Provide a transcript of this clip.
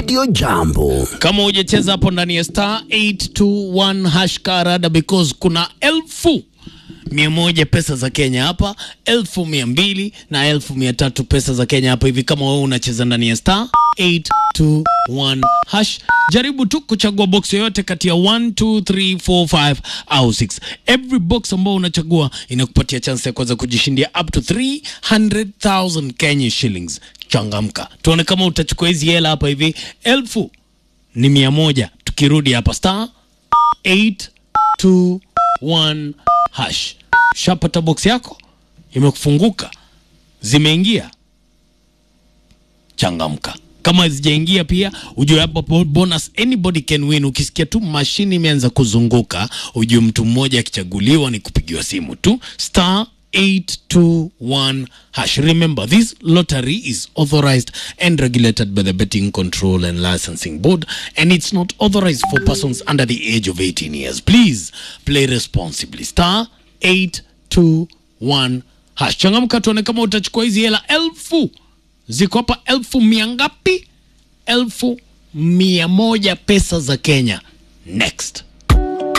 Radio Jambo. kama hujacheza hapo ndani ya star 821 hash karada because kuna elfu mia moja pesa za Kenya hapa, elfu mia mbili na elfu mia tatu pesa za Kenya hapa hivi. Kama wewe unacheza ndani ya star 821 hash, jaribu tu kuchagua box yoyote kati ya 1 2 3 4 5 au 6. Every box ambao unachagua inakupatia chance ya kuweza kujishindia up to 300,000 Kenya shillings. Changamka, tuone kama utachukua hizi hela hapa hivi. Elfu ni mia moja. Tukirudi hapa star 821 hash, shapata box yako imekufunguka, zimeingia. Changamka. Kama zijaingia pia ujue hapa bo- bonus anybody can win. Ukisikia tu mashini imeanza kuzunguka, ujue mtu mmoja akichaguliwa ni kupigiwa simu tu star 821 hash. Remember this lottery is authorized and regulated by the Betting Control and Licensing Board and it's not authorized for persons under the age of 18 years. Please play responsibly. Star 821 hash. Changamka tuone kama utachukua hizi hela elfu ziko hapa elfu mia ngapi? Elfu mia moja pesa za Kenya. Next.